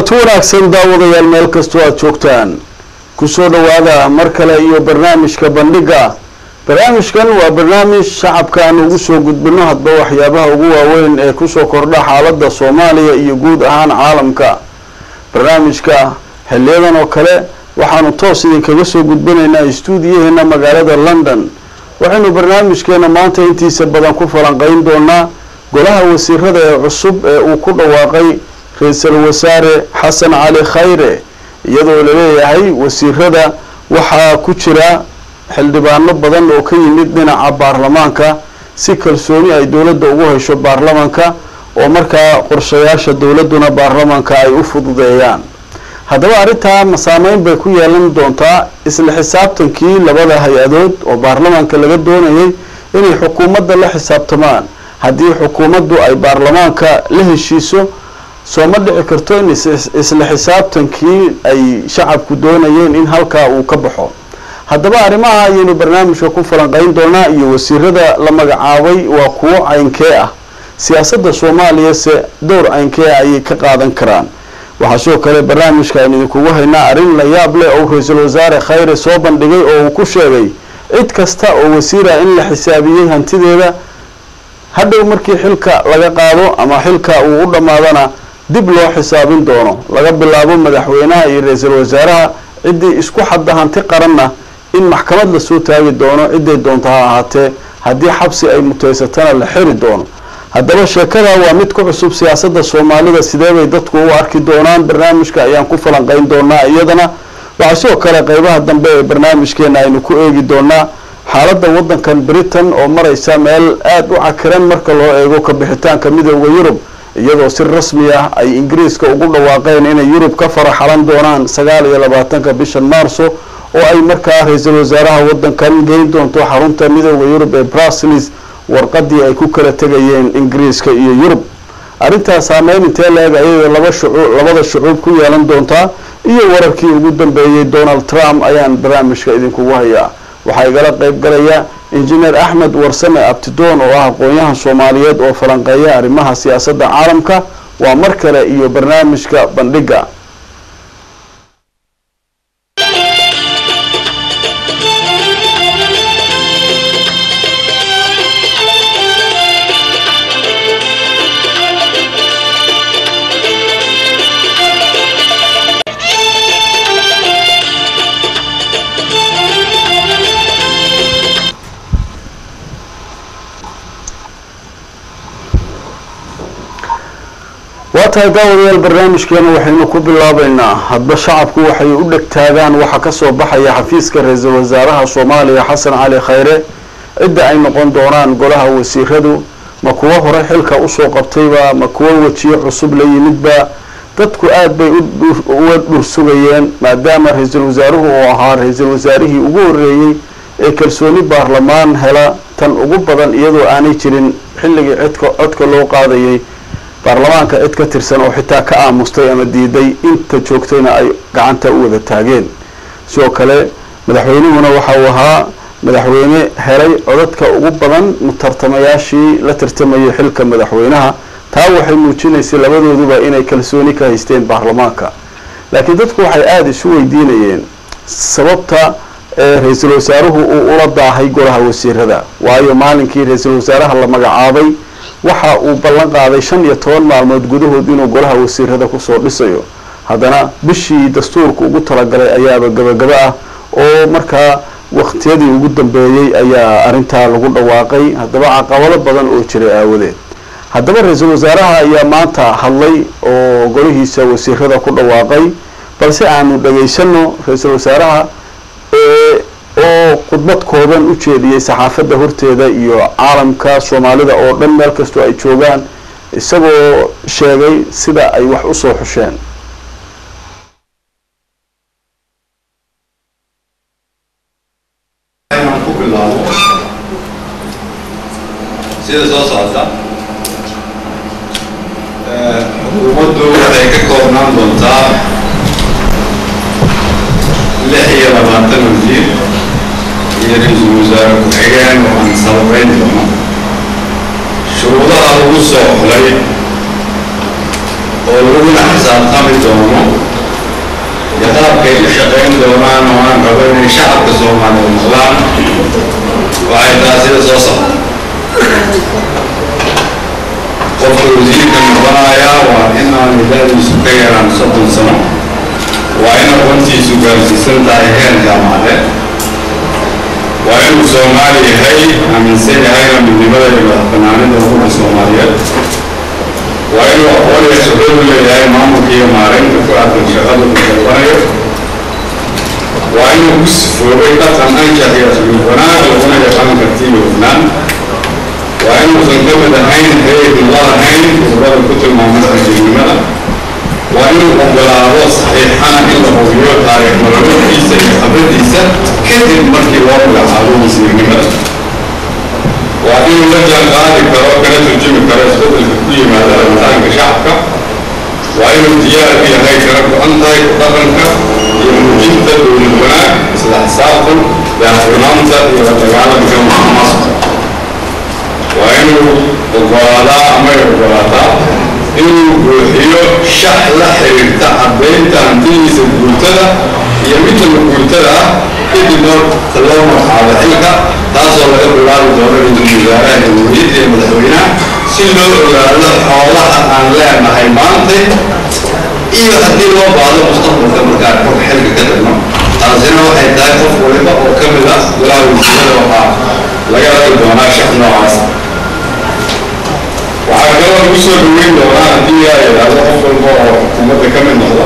kulanti wanaagsan daawadayaal meel kastoo aada joogtaan kusoo dhawaada mar kale iyo barnaamijka bandhiga barnaamijkan waa barnaamij shacabka aan ugu soo gudbino hadba waxyaabaha ugu waaweyn ee kusoo kordha xaaladda soomaaliya iyo guud ahaan caalamka barnaamijka xiliyadan oo kale waxaanu toos idinkaga soo gudbinaynaa stuudiyaheena magaalada london waxaynu barnaamijkeena maanta intiisa badan ku falanqeyn doonaa golaha wasiirada ee cusub ee uu ku dhawaaqay ra-iisul wasaare xasan cali khayre iyadoo laleeyahay wasiirada waxaa ku jira xildhibaano badan oo ka yimid dhinaca baarlamaanka si kalsooni ay dowladda ugu hesho baarlamanka oo markaa qorshayaasha dowladduna baarlamanka ay u fududeeyaan haddaba arrintaa saameyn bay ku yeelan doontaa isla xisaabtankii labada hay-adood oo baarlamaanka laga doonayay inay xukuumadda la xisaabtamaan haddii xukuumaddu ay baarlamaanka la heshiiso soo ma dhici karto in isla xisaabtankii ay shacabku doonayeen in halkaa uu ka baxo haddaba arrimaha ayaynu barnaamijka ku falanqeyn doonaa iyo wasiirada la magacaabay waa kuwo caynkee ah siyaasadda soomaaliya se dowr caynkee ah ayay ka qaadan karaan waxaa sidoo kale barnaamijka aynu idinkugu haynaa arrin la yaab leh oo ra-iisul wasaare khayre soo bandhigay oo uu ku sheegay cid kasta oo wasiira in la xisaabiyey hantideeda hadhow markii xilka laga qaado ama xilka uu u dhammaadana dib loo xisaabin doono laga bilaabo madaxweynaha iyo ra-iisul wasaaraha ciddii isku xadda hanti qaranna in maxkamad lasoo taagi doono ciday doonto ha ahaatee haddii xabsi ay muteysatana la xiri doono haddaba sheekada waa mid ku cusub siyaasadda soomaalida sidee bay dadku u arki doonaan barnaamijka ayaan ku falanqeyn doonaa iyadana waxaa sidoo kale qeybaha dambe ee barnaamijkeena aynu ku eegi doonaa xaaladda waddankan britain oo mareysa meel aada u cakiran marka loo eego ka bixitaanka midooda yurub iyadoo si rasmi ah ay ingiriiska ugu dhawaaqeen inay yurub ka faraxalan doonaan sagaal iyo labaatanka bishan maarso oo ay markaa ra-iisul wasaaraha waddankan geyn doonto xarunta midooda yurub ee brussels warqadii ay ku kala tegayeen ingiriiska iyo yurub arrintaas saameyn intee la-eg ayay laba shucuu labada shucuub ku yeelan doontaa iyo wararkii ugu dambeeyey donald trump ayaan barnaamijka idinkugu hayaa waxaa igala qeyb galaya injineer axmed warsame abtidoon oo ah aqoon-yahan soomaaliyeed oo falanqeeya arrimaha siyaasadda caalamka waa mar kale iyo barnaamijka bandhiga waa tahay daawadayaal barnaamijkeena waxaynu ku bilaabeynaa hadba shacabku waxay u dhegtaagaan waxa kasoo baxaya xafiiska ra-iisul wasaaraha soomaaliya xasan cali khayre cidda ay noqon doonaan golaha wasiiradu ma kuwo hore xilka usoo qabtayba ma kuwo wejiyo cusub la yimidba dadku aada bay uga dhursugayeen maadaama ra-iisul wasaaruhu uu ahaa ra-iisul wasaarihii ugu horeeyey ee kalsooni baarlamaan hela tan ugu badan iyadoo aanay jirin xilligii cidka codka loo qaadayay baarlamaanka cid ka tirsan oo xitaa ka aamustay ama diiday inta joogtayna ay gacanta u wada taageen sidoo kale madaxweynuhuna waxa uu ahaa madaxweyne helay codadka ugu badan mutartamayaashii la tartamayay xilka madaxweynaha taa waxay muujinaysay labadooduba inay kalsooni ka haysteen baarlamaanka laakiin dadku waxay aada isu weydiinayeen sababta ra-iisul wasaaruhu uu ula daahay golaha wasiirada waayo maalinkii ra-iisul wasaaraha la magacaabay waxa uu ballan qaaday shan iyo toban maalmood gudahood inuu golaha wasiirada kusoo dhisayo haddana bishii dastuurka ugu talagalay ayaaba gabagaba ah oo markaa waqtiyadii ugu dambeeyey ayaa arrintaa lagu dhawaaqay haddaba caqabado badan oo jiray aawadeed haddaba ra-iisul wasaaraha ayaa maanta hadlay oo golihiisa wasiirada ku dhawaaqay balse aanu dhageysano ra-iisul wasaaraha oo khudbad kooban u jeediyey saxaafadda horteeda iyo caalamka soomaalida oo dhan meel kastoo ay joogaan isagoo sheegay sida ay wax usoo xusheen ku bilaabo sida soo socota xukuumaddu waxay ka koobnaan doontaa lix iyo labaatan wasiir iyo ra-iisul wasaare ku-xigeen oo aan sababeyn doono shuruudaha lagu soo xulay oo laguna xisaabtami doono iyo qaabkay u shaqayn doonaan oo aan rabo inay shacabka soomaaliyeed maqlaan waxay tahay sida soo socda qofka wasiirka noqonaya waa in aan ilaadiisu ka yaraan soddon sano waa in aqoontiisu gaarsiisan tahay heer jaamacadeed waa inuu soomaali yahay aaminsan yahayna midnimada iyo madaxbanaanida ummadda soomaaliyeed waa inuu aqoon iyo khibrad u leeyahay maamulka iyo maareynta ku aadan shaqada uu dalbanayo waa inuu ku sifoobay dhaqan anshax iyo asluub wanaag laguna yaqaan karti iyo hufnaan waa inuusan ka mid ahayn hayadin la lahayn khibrada ku tilmaaman rajilnimada waa inuu ogolaado saxiixana in la hubiyo taariikh nololkiisa iyo khibradiisa kadib markii loo magacaabo wasiirnimada waa inuu la jaan qaadi karo kana turjumi karo isbedelka ku yimaada rabitaanka shacabka waa inuu diyaar u yahay kala go-an tahay ku dhaqanka iyo muujinta dowlad wanaag isla xisaabtan daahfurnaanta iyo la dagaalanka muxamasa waa inuu ogolaadaa ama ay ogolaataa inuu buuxiyo shax la xiriirta caddaynta hantidiisa guurtada iyo midda guurtada ah kadib marka loo magacaabo xilka taasoo laga bilaabi doono ra-iisul wasaaraha jamhuuriyadda iyo madaxweynaha si loo ogaado xoolaha aan leenahay maantay iyo haddii loo baahdo mustaqbalka markaan xilka ka tagno taasina waxay tahay qof waliba oo ka mid ah golaha wasiirada waxaa laga ragi doonaa shax noocaas waxaa kaloo lagu soo dhaweyn doonaa haddii aa yidhaahdo qof walba oo xukuumadda ka mid noqda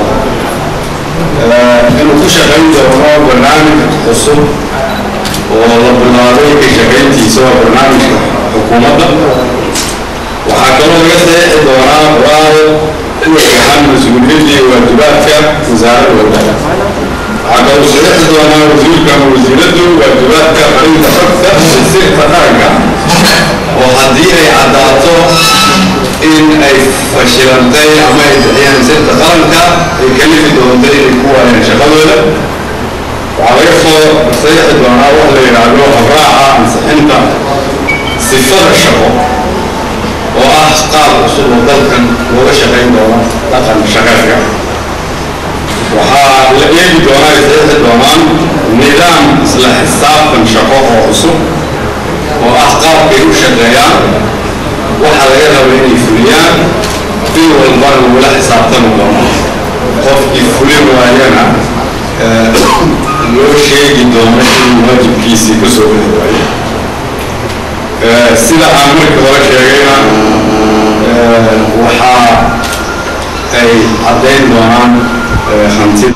inuu ku shaqayn doono barnaamij cusub oo la bilaabay ka shaqayntiisa waa barnaamijka xukuumadda waxaa kaloo laga saxiixi doonaa qoraal ku wajahan mas-uuliyadda iyo waajibaadka wasaaradda wadada waxaa kaloo saxiixi doonaa wasiirka ama wasiiraddu waajibaadka qarinta xogta iyo sirta qaranka oo haddii ay caddaato in ay fashilantay ama ay bixiyaan sirta qaranka ay kalifi doonto inay ku waayaan shaqadooda waxaa laga soo saxiixi doonaa wax la yidhaahdo habraaca ansixinta sifada shaqo oo ah qaab cusub oo dalkan looga shaqayn doono dhaqan shaqeedka waxaa la eegi doonaa ay saxiixi doonaan nidaam isla xisaabtan shaqo oo cusub oo ah qaabkay u shaqeeyaan waxaa laga raba inay fuliyaan bil walbana lagula xisaabtami doono qofkii fulin waayana loo sheegi doono inuu waajibkiisii ka soo bixi waayo sida aan markii hore sheegayna waxaa ay caddayn doonaan hanti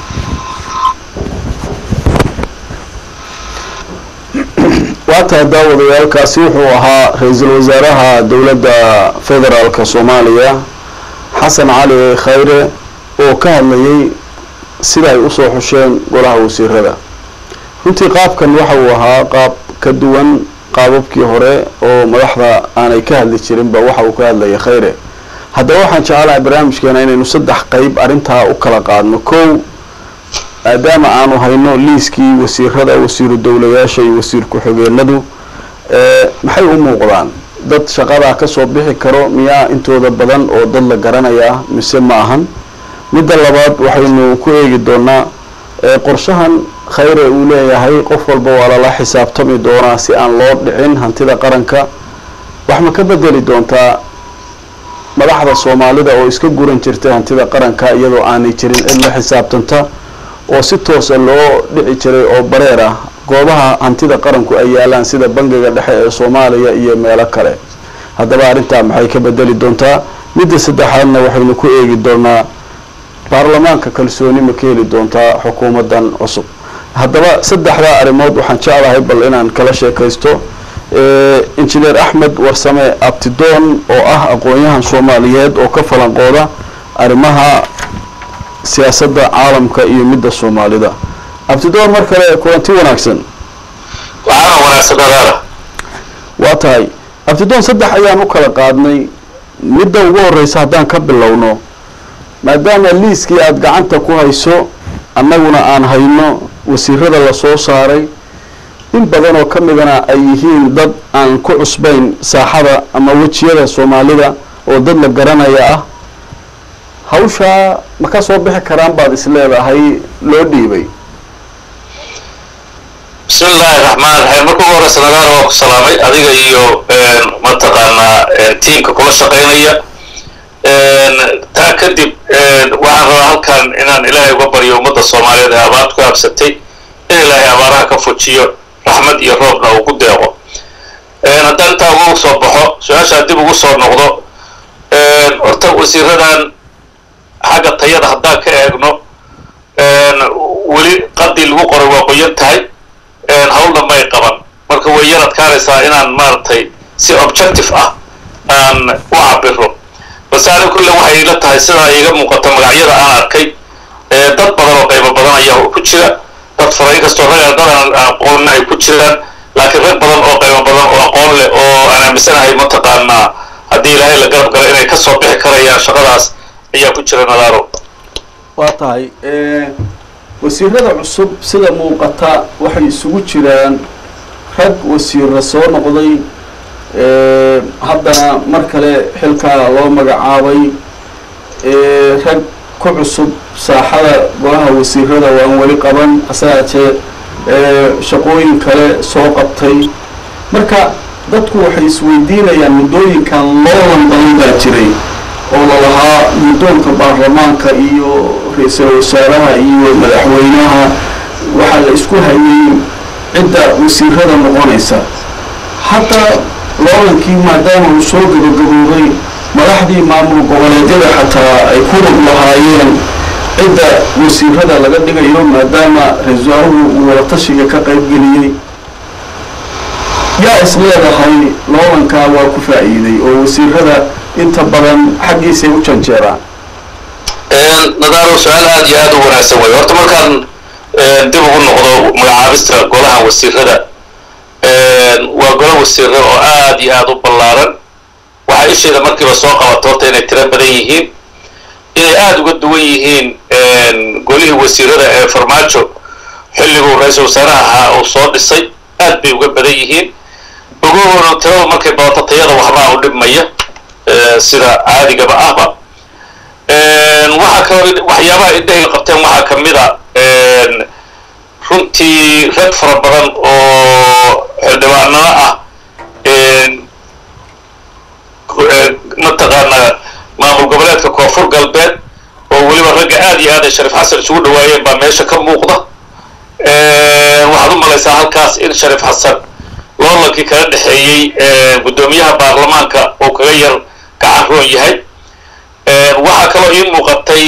waataa daawadayaalkaasi wuxuu ahaa ra-iisul wasaaraha dowladda federaalka soomaaliya xasan cali khayre oo ka hadlayay sida ay usoo xusheen golaha wasiirada runtii qaabkan waxa uu ahaa qaab ka duwan qaababkii hore oo madaxda aanay ka hadli jirinba waxa uu ka hadlayay khayre haddaba waxaan jecelahay barnaamijkeena inaynu saddex qeyb arrintaa u kala qaadno kow maadaama aanu hayno liiskii wasiirada wasiiru dowlayaasha iyo wasiir ku-xigeenadu maxay u muuqdaan dad shaqadaa kasoo bixi karo miyaa intooda badan oo dad la garanaya mise ma ahan midda labaad waxaynu ku eegi doonaa qorshahan khayre uu leeyahay qof walba waa lala xisaabtami doonaa si aan loo dhicin hantida qaranka wax ma ka bedeli doontaa madaxda soomaalida oo iska guran jirtay hantida qaranka iyadoo aanay jirin cid la xisaabtanta oo si toosa loo dhici jiray oo bareer ah goobaha hantida qaranku ay yaalaan sida bangiga dhexe ee soomaaliya iyo meelo kale haddaba arrintaa maxay ka bedeli doontaa midda saddexaadna waxaynu ku eegi doonaa baarlamaanka kalsooni ma ka heli doontaa xukuumaddan cusub haddaba saddexdaa arrimood waxaan jeclahay bal inaan kala sheekaysto injineer axmed warsame abtidoon oo ah aqoon-yahan soomaaliyeed oo ka falanqooda arrimaha siyaasadda caalamka iyo midda soomaalida abtidoon mar kale kulanti wanaagsan waxaana wanaagsan dadaada waa tahay abtidoon saddex ayaan u kala qaadnay midda ugu horeysa haddaan ka bilowno maadaama liiskii aada gacanta ku hayso annaguna aan hayno wasiirada lasoo saaray in badan oo ka midana ay yihiin dad aan ku cusbayn saaxada ama wejiyada soomaalida oo dad la garanaya ah hawshaa ma ka soo bixi karaan baad is leedahay loo dhiibay bismi illaahi raxmaan raxiim marka ugu horeysa nagaana waa ku salaamay adiga iyo mataqaanaa tiimka kula shaqaynaya taa kadib waxaan rabaa halkan inaan ilaahay uga baryo ummadda soomaaliyeed ee abaartu ka habsatay in ilaahay abaaraha ka fujiyo raxmad iyo roobna uu ku deeqo haddaan intaa ugu soo baxo su-aashaa dib ugu soo noqdo horta wasiiradan xagga tayada haddaan ka eegno weli qadii lagu qoray waa qoyan tahay hawlna may qaban marka way yar adkaanaysaa inaan maaragtay si objective ah aan u cabiro balse ani kulle waxay ila tahay sidaa iiga muuqata magacyada aan arkay dad badan oo qaybo badan ayaa ku jira dad fara inkastoo rag dad aan aqoonna ay ku jiraan laakiin rag badan oo qaybo badan oo aqoon leh oo aan aaminsanahay mataqaanaa haddii ilaahay la garab galo inay kasoo bixi karayaan shaqadaas ayaa ku jira nadaaro waa tahay wasiirada cusub sida muuqata waxay isugu jiraan rag wasiira soo noqday haddana mar kale xilkaa loo magacaabay rag ku cusub saaxada golaha wasiirada waan weli qaban asaatee shaqooyin kale soo qabtay marka dadku waxay isweydiinayaan muddooyinkan loolan badan baa jiray oo lalahaa muddoonka baarlamaanka iyo ra-iisul wasaaraha iyo madaxweynaha waxaa la isku hayay cidda wasiirada noqonaysa hadda loolankii maadaama uu soo gabagaboobay madaxdii maamul goboleedyada xataa ay ku lug lahaayeen cidda wasiirada laga dhigayo maadaama ra-isul wasaaruhu uu wadatashiga ka qaybgeliyey yaa is leedahay loolankaa waa ku faa'iiday oo wasiirada inta badan xaggiisay u janjeeraan nadaaro su-aal aada iyo aada u wanaagsan wey horta markaan dib ugu noqdo magacaabista golaha wasiirada waa golo wasiiro oo aada iyo aada u ballaaran waxaa isheeda markiiba soo qabato horta inay tiro badan yihiin inay aada uga duwan yihiin golihii wasiirada ee farmaajo xilliguu ra-iisul wasaaraha ahaa uu soo dhisay aad bay uga badan yihiin ogoona tirada markay badato tayada waxbaa u dhibmaya sida caadigaba ahba waxaa kaloo waxyaabaha indhahay qabteen waxaa ka mid a runtii rag fara badan oo xildhibaanada ah mataqaanaa maamul goboleedka koonfur galbeed oo weliba ragga aada iyo aad ay shariif xasan isugu dhawaayeen baa meesha ka muuqda waxaad u malaysaa halkaas in shariif xasan loolankii kala dhexeeyey guddoomiyaha baarlamaanka uu kaga yar gacan roon yahay waxaa kaloo ii muuqatay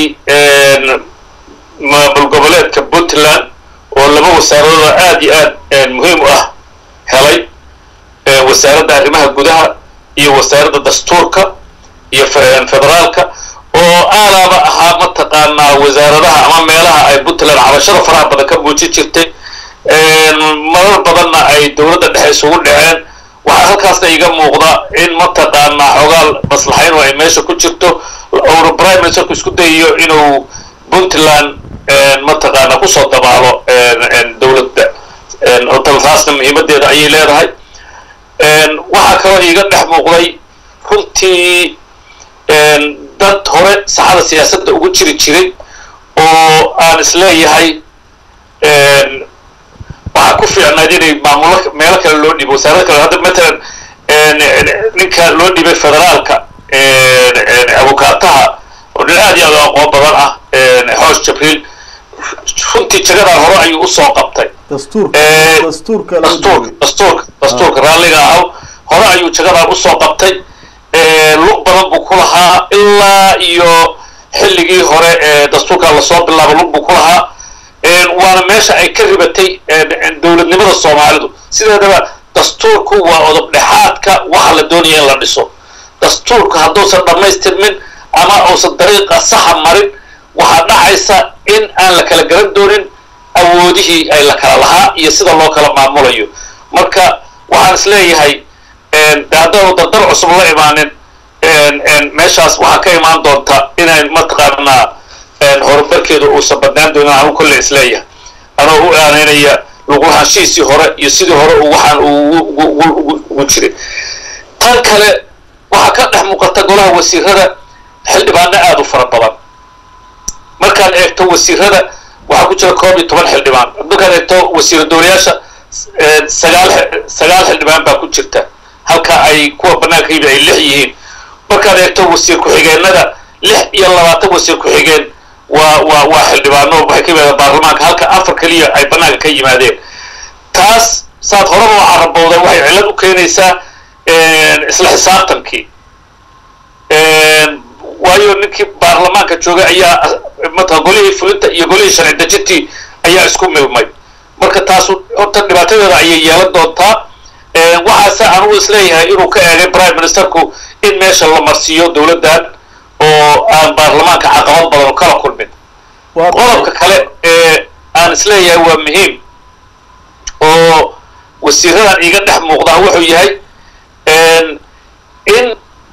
maamul goboleedka puntland oo laba wasaaradooda aada iyo aad muhiim u ah helay wasaaradda arrimaha gudaha iyo wasaaradda dastuurka iyo federaalka oo aalaaba ahaa mataqaanaa wasaaradaha ama meelaha ay puntland cabashada faraha badan ka muujin jirtay marar badanna ay dowladda dhexe isugu dhaceen waxaa halkaasna iga muuqda in mataqaanaa xoogaal maslaxayn oo ay meesha ku jirto ouna prime ministerku isku dayayo inuu puntland mataqaana kusoo dabaalo dowladda taasna muhiimadeeda ayay leedahay waxaa kaloo iiga dhex muuqday runtii dad hore saxada siyaasadda ugu jiri jiray oo aan isleeyahay waxaa ku fiicnayd inay maamulo meelo kale loo dhiibo wasaarada kale hadda matalan ninka loo dhiibay federaalka abukaataha oo nin aad iyo aad u aqoon badan ah xoosh jabriil runtii jagadan hore ayuu usoo qabtay dastuurka dastuurka dastuurka dastuurka dastuurka raalliga ahaw hore ayuu jagadan usoo qabtay lug badan buu ku lahaa ilaa iyo xilligii hore ee dastuurka lasoo bilaabo lug buu ku lahaa waana meesha ay ka ribatay dowladnimada soomaalidu sideedaba dastuurku waa odob dhexaadka waxa la doonaya in la dhiso dastuurka hadduusan dhammaystirmin ama uusan dariiqa saxa marin waxaa dhacaysa in aan la kala garan doonin awoodihii ay la kala lahaa iyo sida loo kala maamulayo marka waxaan is leeyahay de haddaanu dardar cusub la imaanin meeshaas waxaa ka imaan doonta inay mataqaanaa horumarkeedu uusan badnaan doonin anu kolle is leeyahay anoo u aanaynaya luqulahaanshihiisii hore iyo sidii hore uu waxaan ugu jiray tan kale waxaa ka dhex muuqata golaha wasiirada xildhibaano aada u fara badan eegto wasiirada waxaa ku jira koob iyo toban xildhibaan markaad eegto wasiira dowlayaasha sagaal sagaal xildhibaan baa ku jirta halka ay kuwa banaanka yimid ay lix yihiin markaad eegto wasiir ku-xigeenada lix iyo labaatan wasiir ku-xigeen waa waa waa xildhibaano waxay ka yimaadeen baarlamaanka halka afar keliya ay banaanka ka yimaadeen taas saad horaba waxaa rabowda waxay cillad u keenaysaa isla xisaabtankii waayo ninkii baarlamaanka joogay ayaa mata golihii fulinta iyo golihii sharci dejintii ayaa isku milmay marka taasu horta dhibaatadeeda ayay yeelan doontaa waxaase anugu isleeyahay inuu ka eegay prime ministerku in meesha la marsiiyo dowladdan oo aan baarlamaanka caqabad badan kala kulmin qodobka kale ee aan isleeyahay waa muhiim oo wasiiradan iga dhex muuqdaa wuxuu yahay in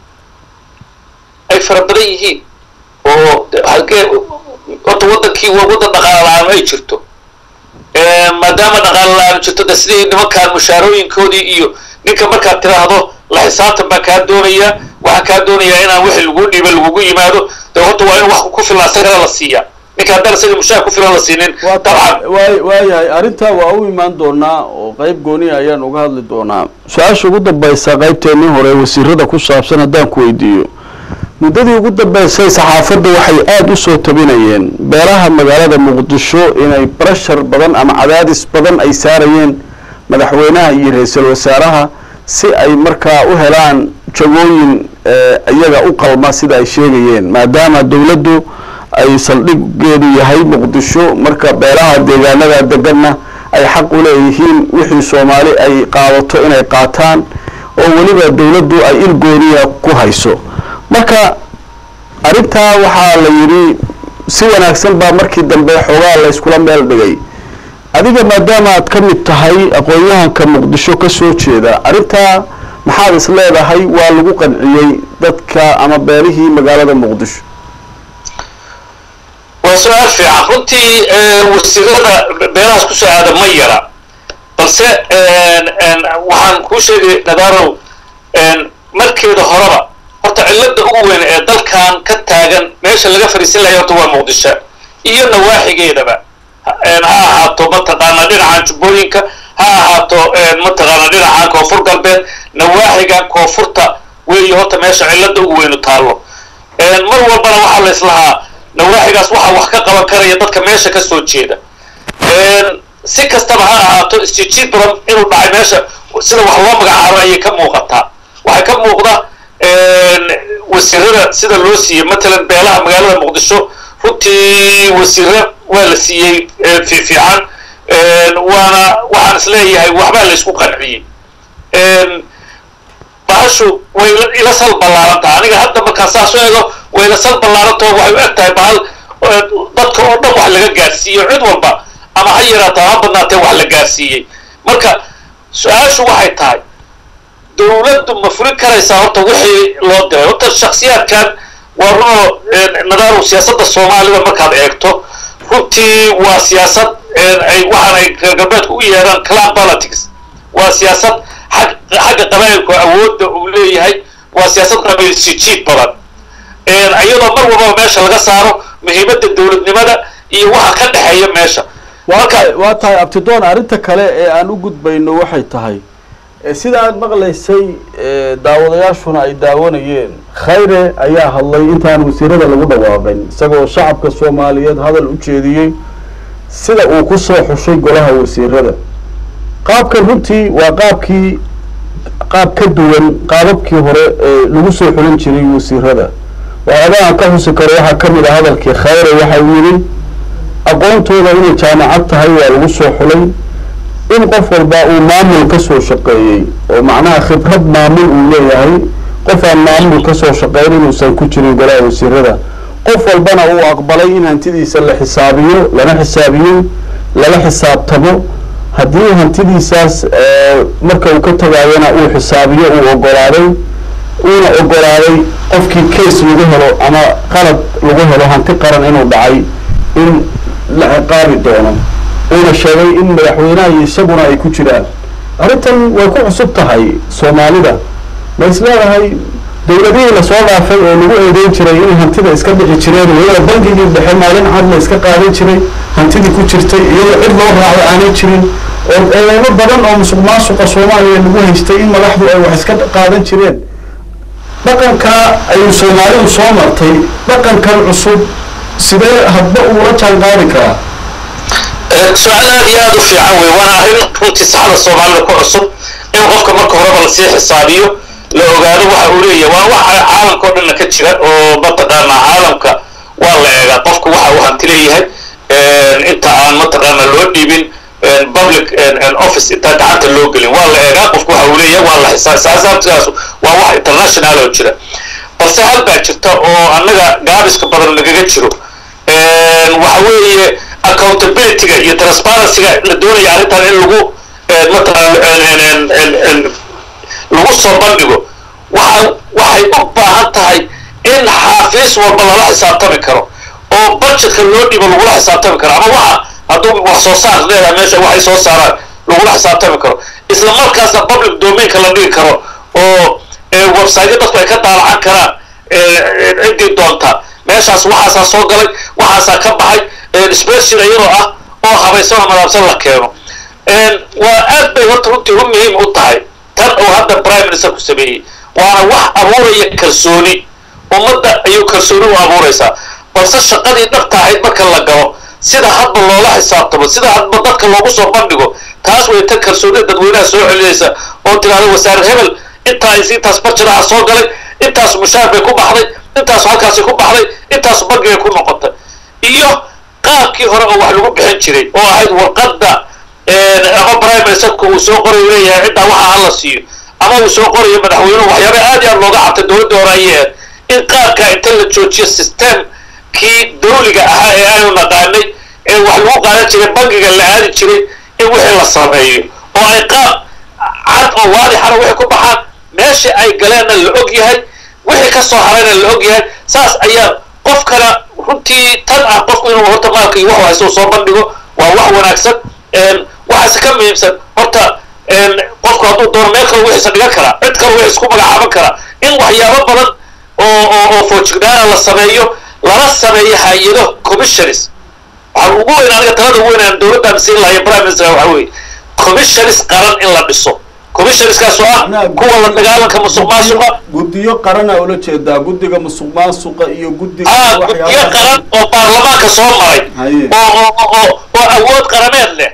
ay fara badan yihiin oo halkee horta waddankii waa waddan dhaqaala la-aan ay jirto maadaama dhaqaala la-aan jirto de sidii nimankaan mushaarooyinkoodii iyo ninka markaad tiraahdo la xisaabtan baan kaa doonayaa waxaan kaa doonayaa inaan wixii lagu dhiiba lagugu yimaado de horta waa in wax ku filan asagana la siiya ninka haddaan isaga mushaar ku filan la siinin dabcan waay waayahay arrintaa waa u imaan doonaa oo qayb gooniya ayaan uga hadli doonaa su-aasha ugu dambaysa qaybteennii hore wasiirada ku saabsan haddaan ku weydiiyo muddadii ugu dambeysay saxaafadda waxay aada u soo tabinayeen beelaha magaalada muqdisho inay barashar badan ama cadaadis badan ay saarayeen madaxweynaha iyo ra-iisul wasaaraha si ay markaa u helaan jagooyin iyaga u qalma sida ay sheegayeen maadaama dowladdu ay saldhiggeedu yahay muqdisho marka beelaha deegaanada deganna ay xaq u leeyihiin wixii soomaali ay qaadato inay qaataan oo weliba dowladdu ay il gooniya ku hayso marka arrintaa waxaa la yidhi si wanaagsan baa markii dambe xoogaa la yskula meel dhigay adiga maadaama aad ka mid tahay aqoon-yahanka muqdisho ka soo jeeda arrintaa maxaad is leedahay waa lagu qanciyey dadka ama beelihii magaalada muqdisho waa su-aal fiican runtii wasiirada beelahaas kusoo aada ma yara balse waxaan kuu sheegay nadarow markeeda horeba horta cilada ugu weyn ee dalkan ka taagan meesha laga fariisin lahay horta waa muqdisho iyo nawaaxigeedaba ha ahaato mataqaanaa dhinacan jubbooyinka ha ahaato mataqaanaa dhinacan koonfur galbeed nawaaxiga koonfurta weeyo horta meesha cilada ugu weynu taallo mar walbana waxaa la islahaa nawaaxigaas waxaa wax ka qaban karaya dadka meesha ka soo jeeda si kastaba ha ahaato isjijiid badan inuu dhacay meesha sida wax loo magacaabo ayay ka muuqataa waxay ka muuqda wasiirada sida loo siiyey matalan beelaha magaalada muqdisho runtii wasiire waa la siiyey fiifiican waana waxaan is leeyahay waxbaa la isku qanciyey bahashu way ila sal ballaarantaha aniga hadda markaan saas u eego way ila sal ballaarantao waxay u eg tahay bahal dadka oo dhan wax laga gaarsiiyo cid walba ama ha yaraata ha badnaatee wax la gaarsiiyey marka su-aashu waxay tahay dowladdu ma fulin karaysaa horta wixii loo diray horta shaksiyaadkan waa runoo nadaarow siyaasadda soomaalida markaad eegto runtii waa siyaasad ay waxaan ay reer galbeedku u yeedhaan clan politics waa siyaasad xag xagga qabaayilku awoodda uu leeyahay waa siyaasad qabiil sijiid badan iyadoo mar walbaba meesha laga saaro muhiimadda dowladnimada iyo waxa ka dhexeeya meesha waa tahay abtidoon arrinta kale ee aan u gudbayno waxay tahay sida aad maqlaysay daawadayaashuna ay daawanayeen khayre ayaa hadlay intaan wasiirada lagu dhawaaqin isagoo shacabka soomaaliyeed hadal u jeediyey sida uu ku soo xushay golaha wasiirada qaabkan runtii waa qaabkii qaab ka duwan qaababkii hore ee lagu soo xulin jiray wasiirada waxyaabahan ka xusi karo waxaa ka mid ah hadalkii khayre waxa uu yidhi aqoontooda inay jaamacad tahay waa lagu soo xulay in qof walba uu maamul ka soo shaqeeyey oo macnaha khibrad maamul uu leeyahay qof aan maamul ka soo shaqeyn inuusan ku jirin golaha wasiirada qof walbana uu aqbalay in hantidiisa la xisaabiyo lana xisaabiyo lala xisaabtamo haddii hantidiisaas marka uu ka tagaayana uu xisaabiyo uu ogolaaday uuna ogolaaday qofkii case lagu helo ama qalad lagu helo hanti qaran inuu dhacay in la ciqaabi doono uuna sheegay in madaxweynaha iyo isaguna ay ku jiraan arrintan way ku cusub tahay soomaalida ma is leedahay dowladihii lasoo dhaafay oo lagu eedeyn jiray in hantida iska dhici jireen weliba bangigii dhexe maalin cad la iska qaadan jiray hantidii ku jirtay iyadoo cid loo raacdo aanay jirin oo eedeymo badan oo musuq maasuqa soomaaliya lagu haystay in madaxdu ay wax iska qaadan jireen dhaqankaa ayuu soomaalidu soo martay dhaqankan cusub sidee hadba uula jaan qaadi karaa su-aal aad iyo aad u fiican wey waana arrin runtii saxda soomaalida ku cusub in qofka marka horeba lasii xisaabiyo la ogaado waxa uu leeyahay waa waxa caalamka o dhanna ka jira oo mataqaanaa caalamka waa la eegaa qofku waxa uu hanti leeyahay inta aan mataqaana loo dhiibin public office intaan gacanta loo gelin waa la eegaa qofku waxa uu leeyahay waa la xisaab saasaabtaas waa wax international oo jira balse hal baa jirta oo annaga gaabiska badan nagaga jiro waxa weeye accountability-ga iyo transparency-ga la doonaya arrintan in lagu mataqaan lagu soo bandhigo waxa waxay u baahan tahay in xaafiis walba lala xisaabtami karo oo budgetka loo dhibo lagula xisaabtami karo ama waxa hadduu wax soo saar leedahay meesha waxay soo saaraan lagula xisaabtami karo isla markaasna public domainka la dhigi karo oo website dadku ay ka daalacan karaan ciddii doonta meeshaas waxaasaa soo galay waxaasaa ka baxay special iyadoo ah oo habaysan oo madaabsan la keeno waa aad bay horta runtii u muhiim u tahay tan uu hadda prime minister ku sameeyey waana wax abuuraya kalsooni ummadda ayuu kalsooni u abuuraysaa balse shaqadii dhabta ahayd marka la galo sida hadba loola xisaabtamo sida hadba dadka loogu soo bandhigo taas way tan kalsoonida dadweynaha soo celinaysa oo tiraahda wasaare hebel intaa is intaas barjadaha soo galay intaas mushaar bay ku baxday intaas halkaasi ku baxday intaas bangi bay ku noqotay iyo qaabkii hore oo wax lagu bixin jiray oo ahayd warqadda ama prime ministerku uu soo qorayo leeyahay ciddaa waxa hala siiyo ama uu soo qorayo madaxweynuhu waxyaaba aad iyo aad looga cabtay dowladda hore ayay ahayd in qaabkaa inta la joojiyo systemkii dawliga ahaa ee aanu naqaanay ee wax lagu qaadan jiray bangiga la aadi jiray in wixii la sameeyo oo ay qaab cad oo waadixana wixii ku baxaan meesha ay galeenna la og yahay wixii ka soo harayna la og yahay saas ayaa qofkana runtii tan ah qofku inuu horta maalka iyo wax haysto soo bandhigo waa wax wanaagsan waxaase ka muhiimsan horta qofku hadduu doono meel kale wixiisa dhigan karaa cid kale wixis ku magacaaban karaa in waxyaabo badan oo oo oo foojignaana la sameeyo lala sameeyo hay-ado commissionis waxaan ugu weyn aniga talada ugu weyn aan dowladdan siin lahayo prime minister waxa weeye commissionis qaran in la dhiso commissionskaas oo ah kuwa la dagaalanka musuq maasuqa guddiyo qarana ula jeedaa guddiga musuq maasuqa iyo guddiga ah guddiyo qaran oo baarlamaanka soo maray Haye. oo oo oo oo awood qarameed leh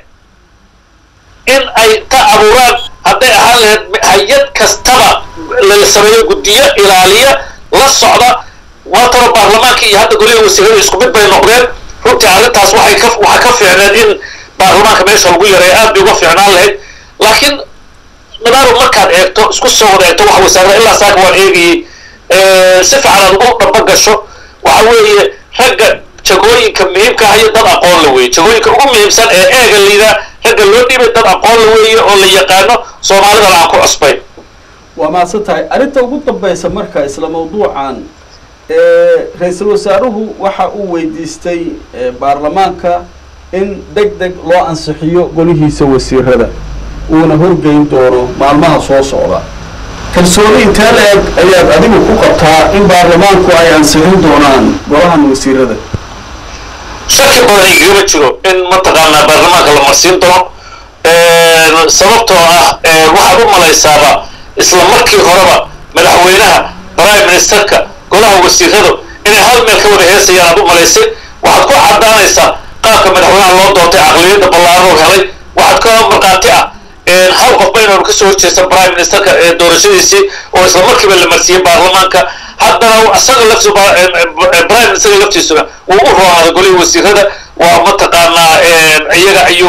in ay ka abuuraan hadday ahaan lahayd hay-ad kastaba la sameeyo guddiyo ilaaliya la socda waatana baarlamaanka iyo hadda goliga wasiirada isku mid bay noqdeen runtii arrintaas waxay ka waxaa ka fiicneed in baarlamaanka meesha lagu yareeyo aad bay uga fiicnaan lahayd laakiin nadaaro markaad eegto isku soo wada eegto waxa wasaarada ilaa saaka waan eegayey si fiican aad ugu dhamba gasho waxa weeye ragga jagooyinka muhiimka ah iyo dad aqoon la weeye jagooyinka ugu muhiimsan ee eega liidaa ragga loo dhiibay dad aqoon la weeye oo la yaqaano soomaalidana aan ku cusbayn waa mahadsan tahay arrinta ugu dambaysa marka isla mawduucan ra-iisul wasaaruhu waxa uu weydiistay eh, baarlamaanka in deg deg loo ansixiyo golihiisa wasiirada uuna horgeyn doono maalmaha soo socda kalsooni intee la-eg ayaad adigu ku qabtaa in baarlamaanku ay ansixin doonaan golahan wasiirada shaki badan igagama jiro in mataqaanaa baarlamaanka la marsiin doono sababtoo ah waxaad u malaysaaba isla markii horeba madaxweynaha prime ministerka golaha wasiiradu inay hal meel ka wada heesayaan aad u malaysay waxaad ku caddaanaysaa qaabka madaxweynaha loo doortay caqliyadda ballaaran oo helay waxaad ka markhaati ah hal qofba inaanu kasoo horjeestan prime ministerka ee doorashadiisii oo isla markiiba la marsiiyey baarlamaanka haddana isaga laftiisu prime ministerka laftiisuna wuu u roonaaday golihii wasiirada waa mataqaanaa iyaga ayuu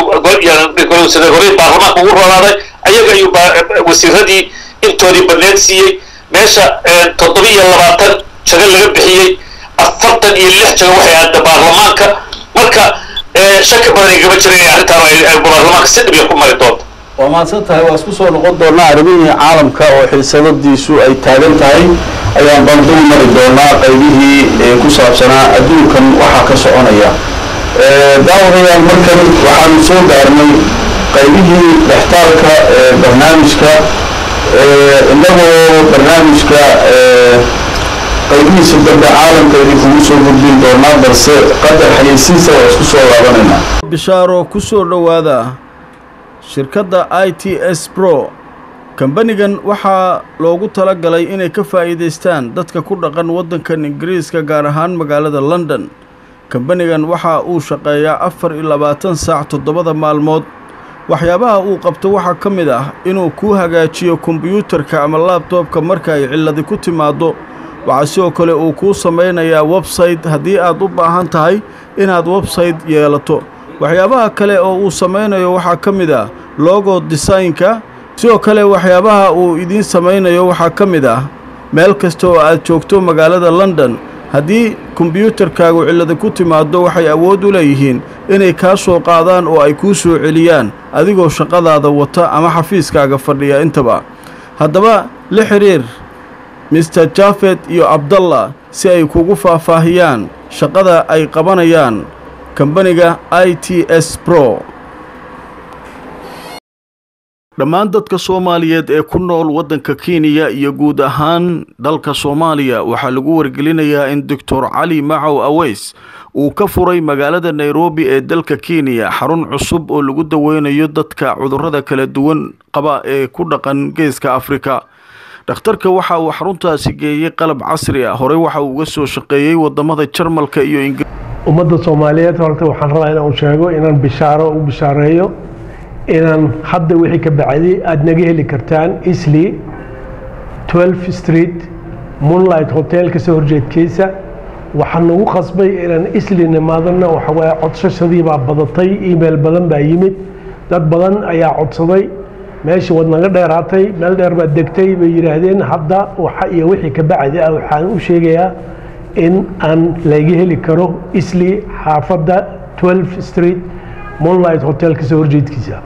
golihii baarlamaanka ugu roonaaday ayaga ayuu wasiiradii intoodii badneed siiyey meesha toddoba iyo labaatan jago laga bixiyey afartan iyo lix jago waxay aada baarlamaanka marka shaki badan igama jira inay arrintaan ay baarlamaanka si dhib ku mari doonto waa mahadsan tahay waa isku soo noqon doonaa arrimihii caalamka oo xiisadadiisu ay taagan tahay ayaan bandul mari doonaa qaybihii ee ku saabsanaa adduunkan waxaa ka soconaya daawadayaal markan waxaanu soo gaarnay qaybihii dhextaalka ee barnaamijka innagoo barnaamijka qaybihiisa dambe caalamka idinkugu soo gudbin doonaa balse qadar xayeysiisa waa isku soo laabanaynaa bishaaro ku soo dhowaada shirkadda i t s bro kambanigan waxaa loogu tala galay inay ka faa'iidaystaan dadka ku dhaqan waddankan ingiriiska gaar ahaan magaalada london kambanigan waxa uu shaqeeyaa afar iyo labaatan saac toddobada maalmood waxyaabaha uu qabto waxaa ka mid ah inuu kuu hagaajiyo kombiyuutarka ama laabtoobka marka ay cilladi ku timaaddo waxaa sidoo kale uu kuu samaynayaa websayte haddii aad u baahan tahay inaad websayte yeelato waxyaabaha kale oo uu samaynayo waxaa ka mid ah logo desaynka sidoo kale waxyaabaha uu idiin samaynayo waxaa ka mid ah meel kasta oo aad joogto magaalada london haddii kombiyuutarkaagu cillada ku timaaddo waxay awood u leeyihiin inay kaa soo qaadaan oo ay kuu soo celiyaan adigoo shaqadaada wata ama xafiiskaaga fadhiya intaba haddaba la xidhiir mister jafed iyo abdallah si ay kugu faahfaahiyaan shaqada ay qabanayaan kambaniga i t s bro dhammaan dadka soomaaliyeed ee ku nool waddanka kenya iyo guud ahaan dalka soomaaliya waxaa lagu wargelinayaa in doctor cali macow aweys uu ka furay magaalada nairobi ee dalka kenya xarun cusub oo lagu daweynayo dadka cudurrada kala duwan qaba ee ku dhaqan geeska afrika dhakhtarka waxa uu xaruntaasi geeyey qalab casri ah horey waxa uu uga soo shaqeeyey wadamada jarmalka iyo ingiriiska ummadda soomaaliyeed horta waxaan rabaa inaan sheego inaan bishaaro u bishaareeyo inaan hadda wixii ka bacday aada naga heli kartaan isli 12 street moonlight hotel kasoo horjeedkiisa waxaan nagu qasbay inaan isli nimaadana waxawaaye codsashadii baa badatay email badan baa yimid dad badan ayaa codsaday meesha waad naga dheeraatay meel dheer baad degtay bay yidhaahdeen hadda waxa iyo wixii ka bacdi ah waxaan u sheegayaa in aan laga heli karo isli xaafadda 12 street moonlight hotel kasoo horjeedkiisa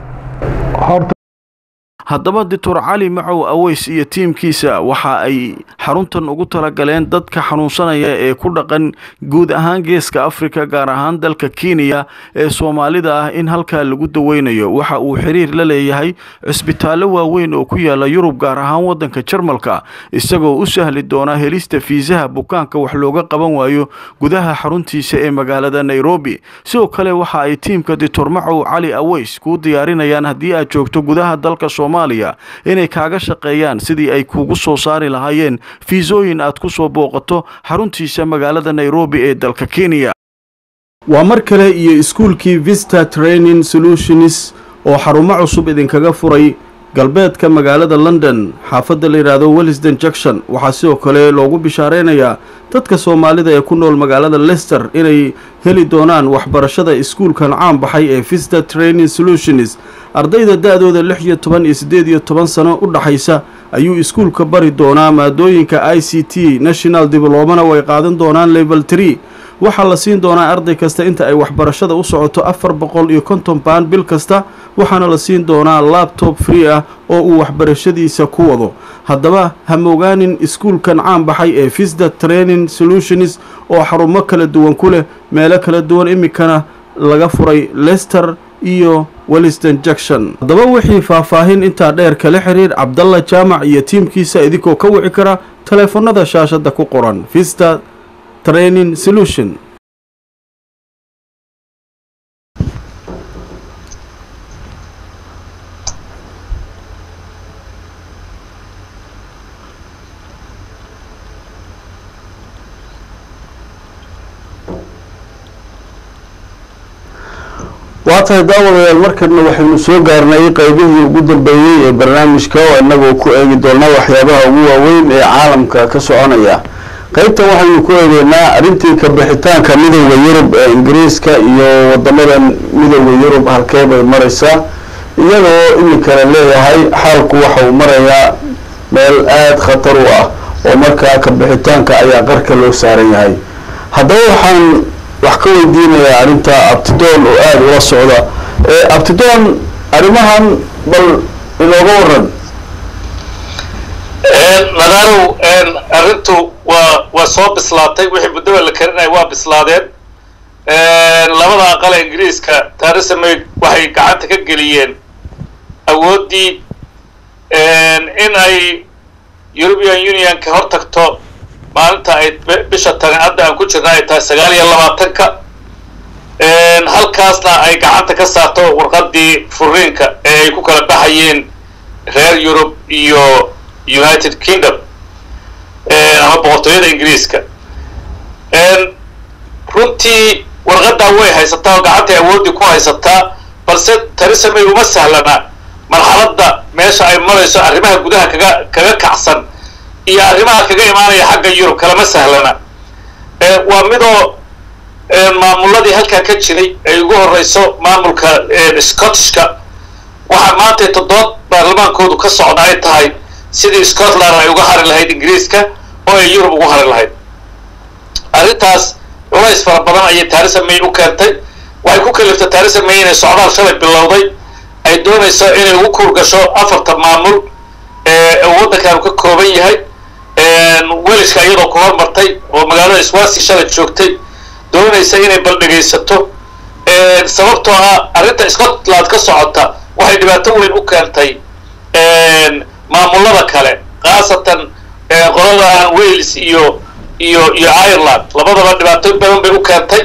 horta haddaba doctor cali macow aweys iyo tiimkiisa waxa ay xaruntan ugu talagaleen dadka xanuunsanaya ee ku dhaqan guud ahaan geeska afrika gaar ahaan dalka kenya ee soomaalida ah in halkaa lagu daweynayo waxa uu xiriir la leeyahay cisbitaallo waaweyn oo ku yaala yurub gaar ahaan waddanka jarmalka isagoo u sahli doona helista fiisaha bukaanka wax looga qaban waayo gudaha xaruntiisa ee magaalada nairobi sidoo kale waxa ay tiimka doctor macow cali aweys kuu diyaarinayaan haddii aad joogto gudaha dalka soomaaliya inay kaaga shaqeeyaan sidii ay kugu soo saari lahaayeen fiisooyin aad ku soo booqato xaruntiisa magaalada nairobi ee dalka kenya waa mar kale iyo iskuulkii vista training solutions oo xarumo cusub idinkaga furay galbeedka magaalada london xaafadda la yidhaahdo wellisden junction waxaa sidoo kale loogu bishaareynayaa dadka soomaalida ee ku nool magaalada lester inay heli doonaan waxbarashada iskuulkan caan baxay ee vista training solutions ardayda da-dooda lix iyo toban iyo siddeed iyo toban sano u dhaxaysa ayuu iskuulka bari doonaa maadooyinka i c t national diblomana way qaadan doonaan level tree waxaa la siin doonaa arday kasta inta ay waxbarashada u socoto afar boqol iyo konton baan bil kasta waxaana la siin doonaa labtob free ah oo uu waxbarashadiisa ku wado haddaba ha mogaanin iskuulkan caan baxay ee visda training solutions oo xarumo kala duwan ku leh meelo kala duwan iminkana laga furay lester iyo welliston junction haddaba wixii faahfaahin intaa dheer kala xiriir cabdalla jaamac iyo tiimkiisa idinkoo ka wici kara taleefanada shaashadda ku qoran vista training solution waa tahay daawadayaal markana waxaynu soo gaarnay qeybihii ugu dambeeyey ee barnaamijka oo inagoo ku eegi doona waxyaabaha ugu waaweyn ee caalamka ka soconaya qeybtan waxaynu ku eegeynaa arrintii kabixitaanka midowda yurub ee ingiriiska iyo wadamada midowda yurub halkee bay maraysaa iyadoo iminkana leeyahay xaalku waxa uu marayaa meel aada khatar u ah oo markaa kabixitaanka ayaa qarka loo saaran yahay haddaba waxaan wax ka weydiinayaa arrinta abtidoon oo aada ula socda abtidoon arrimahan bal inooga waran nadarow arrintu waa waa soo bislaatay wixii muddaba la karinaya waa bislaadeen labada aqal ee ingiriiska theresa may waxay gacanta ka geliyeen awooddii in ay european unionka hor tagto maalinta ay bisha tani hadda aan ku jirna ay tahay sagaal iyo labaatanka halkaasna ay gacanta ka saarto warqadii furiinka ee ay ku kala baxayeen reer yurub iyo united kingdom ama boqortooyada ingiriiska runtii warqadaa way haysataa oo gacantay awoodii ku haysataa balse theresa may uma sahlana marxaladda meesha ay marayso arrimaha gudaha kaga kaga kacsan iyo arrimaha kaga imaanaya xagga yurub kalama sahlana waa midoo maamuladii halkaa ka jiray ay ugu horeyso maamulka scottishka waxaa maanta toddoba baarlamaankoodu ka socda ay tahay sidii scotland ay uga hari lahayd ingiriiska oo ay yurub ugu hari lahayd arrintaas culays fara badan ayay theresa may u keentay waxay ku kaliftay theresa may inay socdaal shalay bilowday ay doonayso inay ugu kuur gasho afarta maamul ee waddankaanu ka kooban yahay welishka iyadoo ku hormartay oo magaalada swansi shalay joogtay doonaysa inay baldhegaysato sababtoo ah arrinta scotland ka socota waxay dhibaato weyn u keentay maamulada kale khaasatan qolada wales iyo iyo iyo ireland labadaba dhibaato badan bay u keentay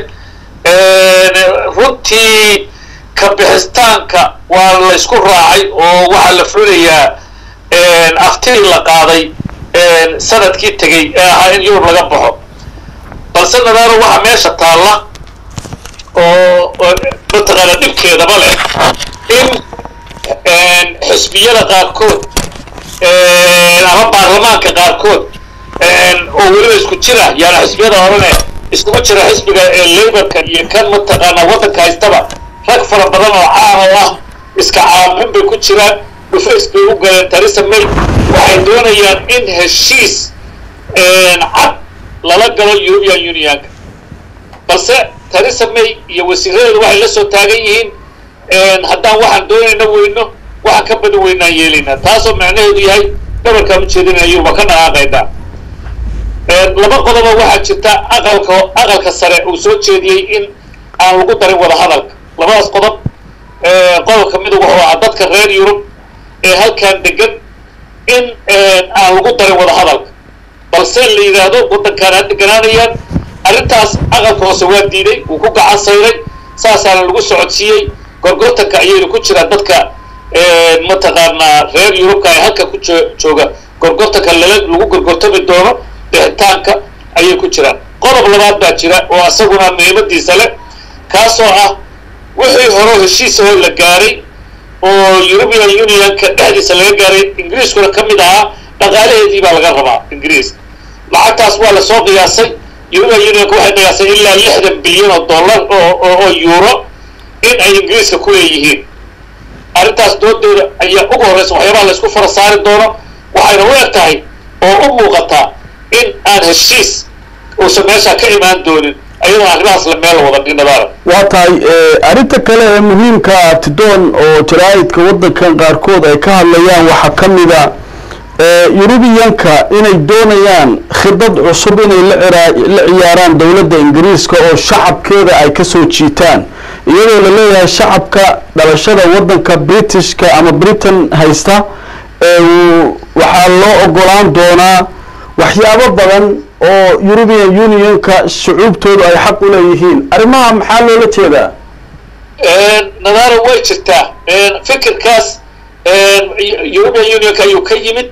runtii kabixitaanka waa la ysku raacay oo waxaa la fulinayaa aftii la qaaday sanadkii tegey ee ahaa in yurub laga baxo balse nadaaro waxaa meesha taalla oo mataqaana dhibkeedaba leh in xisbiyada qaarkood ama baarlamaanka qaarkood oo weliba isku jira yaana xisbiyada horene iskugu jira xisbiga laborka iyo kan mataqaana waddanka haystaba rag fara badan oo caan oo ah iska caamin bay ku jiraan dhufays bay u galeen theresa may waxay doonayaan in heshiis cad lala galo european unionka balse theresa may iyo wasiiradeedu waxay la soo taagan yihiin haddaan waxaan doonayna weyno waxaan ka badan weynaan yeelaynaa taasoo macnaheedu yahay dhabarkaan ujeedinaya yuruba ka dhaqaaqaynaa laba qodoba waxaa jirta aqalka aqalka sare uu soo jeediyey in aan lagu darin wada hadalka labadaas qodob qodobka mid wuxuu ahaa dadka reer yurub ee halkan degan in aan lagu darin wada hadalka balse la yidhaahdo waddankaan ha deganaanayaan arrintaas aqalka hoose waa diiday wuu ku gacan sayray saasaana lagu socodsiiyey gorgortanka ayayna ku jiraan dadka mataqaanaa reer yurubka ee halka ku jooga gorgortanka lala lagu gorgortami doono bixitaanka ayay ku jiraan qodob labaad baa jira oo asaguna muhiimadiisa leh kaasoo ah wixii hore heshiisahoo la gaaray oo european unionka dhexdiisa laga gaaray ingiriiskuna ka mid ahaa dhaqaalaheedii baa laga rabaa ingiriis lacagtaas waa lasoo qiyaasay european unionka waxay qiyaasay ilaa lixdan bilyan oo dollar oo oo euro in ay ingiriiska ku leeyihiin arrintaas doodeeda ayaa ugu horreysa waxyaabaha laysku fara saari doono waxayna u eg tahay oo u muuqataa in aan heshiis uusan meeshaa ka imaan doonin ayadoo arrimahaas la meel wada dhinadaara waa tahay arrinta kale ee muhiimka ah tidoon oo jaraa'idka waddankan qaarkood ay ka hadlayaan waxaa ka mida yurubiyanka inay doonayaan khidad cusub inay la la ciyaaraan dowladda ingiriiska oo shacabkeeda ay kasoo jiitaan iyadoo la leeyahay shacabka dhalashada waddanka britishka ama britain haysta waxaa loo ogolaan doonaa waxyaabo badan oo european unionka shucuubtoodu ay xaq u leeyihiin arrimaha maxaa loola jeedaa nadaara way jirtaa fikirkaas european unionka ayuu ka yimid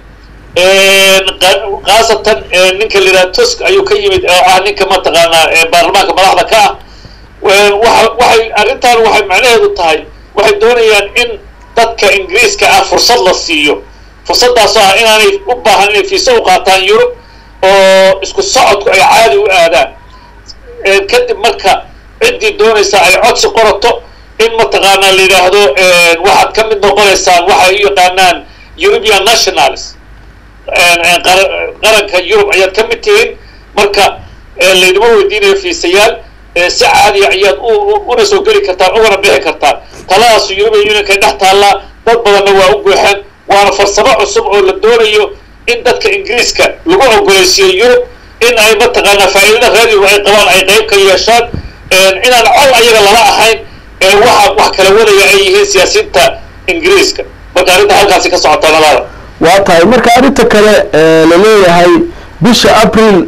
khaasatan ninka la yidhaha tusk ayuu ka yimid oo ah ninka mataqaanaa baarlamaanka madaxda ka ah waa waxay arrintan waxay macnaheedu tahay waxay doonayaan in dadka ingiriiska ah fursad la siiyo fursaddaasoo ah inaanay u baahan inay fiisa u qaataan yurub oo isku socodku ay caadi u aadaan kadib marka ciddii doonaysa ay codsi qorato in mataqaanaa la yidhaahdo waxaad ka mid noqonaysaan waxay u yaqaanaan european nationals qaranka yurub ayaad ka mid tihiin marka layduma weydiinayo fiisayaal si caadiya ayaad una soo geli kartaan ugana bixi kartaan taladaas european unionka dhex taallaa dad badanna waa u gooxeen waana farsamo cusub oo la doonayo in dadka ingiriiska lagu ogolaysiiyo yurub in ay mataqaanaa faa'iidada reer yurub ay qabaan ay qayb ka yeeshaan inaan col ayaga lala ahayn waxa wax kala wadaya ay yihiin siyaasiyiinta ingiriiska marka arrinta halkaasi ka socota nalaada waa tahay marka arrinta kale la leeyahay bisha april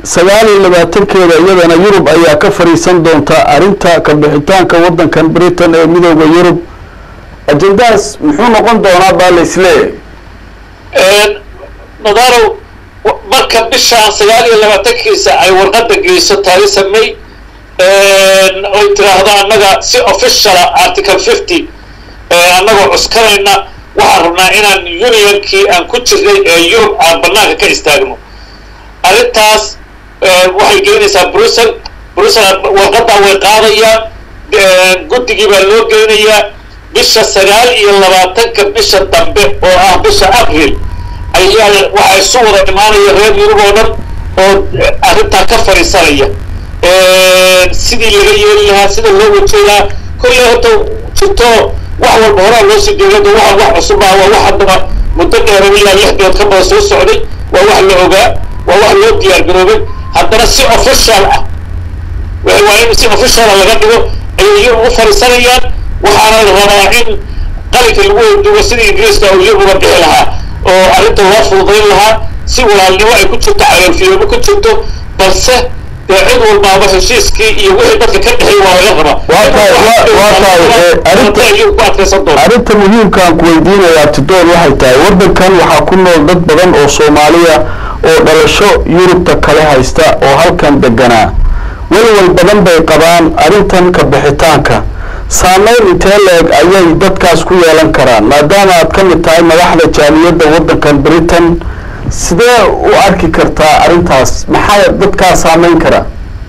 sagaal iyo labaatankeeda iyadana yurub ayaa ka fadhiisan doonta arrinta ka bixitaanka waddankan britain ee midooda yurub ajendahaas muxuu noqon doonaa baa la isleeyahay nadarow marka bishaan sagaal iyo labaatankiisa ay warqadda geyso theresa may oy tiraahdo annaga si officiala article fifty annagoo cuskanayna waxaan rabnaa inaan unionkii aan ku jirnay ee yurub aan banaanka ka istaagno arrintaas waxay geynaysaa brussel brussel warqaddaa way qaadayaan guddigii baa loo geynayaa bisha sagaal iyo labaatanka bisha dambe oo ah bisha abril ayaa waxaa isu wada imaanaya reer yurub oo dhan oo arrintaa ka fadhiisanaya sidii laga yeeli lahaa sida loo wajeedaa kolley horta jirto wax walba horaa loo sii deegado waxa wax cusub ah waa wax haddaba muddo dheera ilaa lix bilood ka badan soo socday waa wax la ogaa waa wax loo diyaar garoobay haddana si official ah waa in si officiala laga dhigo ayay yurub u fadhiisanayaan waxaana la rabaa in qalinka lagu weyduugo sida ingiriiska uu yurub uga bixi lahaa oo arrinta loo fududayn lahaa si walaalnimo ay ku jirto caloolfiyoobo ku jirto balse dee cid walbaaba heshiiskii iyo wixii dadka ka dhexeey waa laga rabaa Waa tahay- waa- waa tahay, eh, arrinta- ayuu ku adkaysan doona arrinta muhiimka aan ku weydiinayaa tidoon waxay tahay waddankan waxaa ku nool dad badan oo soomaaliya oo dhalasho yurubta kale haysta oo halkan deganaa welwel badan bay qabaan arrintan ka bixitaanka saameyn intee leeg ayay dadkaas ku yeelan karaan maadaama aad ka mid tahay madaxda jaaliyadda waddankan britain sidee u arki kartaa arrintaas maxaa dadkaa saameyn kara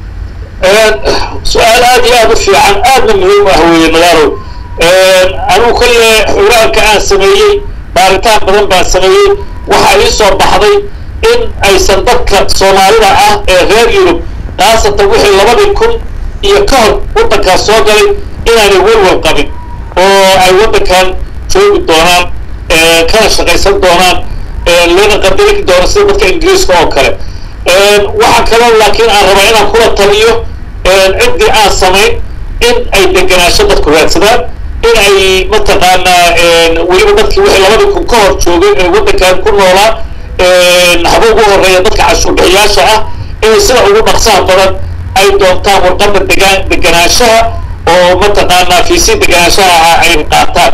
su-aal aad iyo aad u fiican aadna muhiim u ah weeye nadarow anigu kolle xuraanka aan sameeyey baaritaan badan baan sameeyey waxaa ii soo baxday in aysan dadka soomaalida ah ee reer yurub khaasatan wixii labadii kun iyo ka hor waddankaas soo galay inaanay welwel qabin oo ay waddankan joogi doonaan kana shaqaysan doonaan lana qadari doono sida dadka ingiriiska oo kale waxaa kaloo laakiin aan rabaa inaan kula taliyo ciddii aan samayn in ay degenaansho dadku raadsadaan in ay mataqaanaa weliba dadkii wixii labadii kun ka hor joogay ee waddankan ku noolaa haba ugu horeeya dadka cashuurbixiyaasha ah inay sida ugu dhaqsaha badan ay doontaan warqadda degaan degenaanshaha oo mataqaanaa fiisi degenaanshaha ah ay qaataan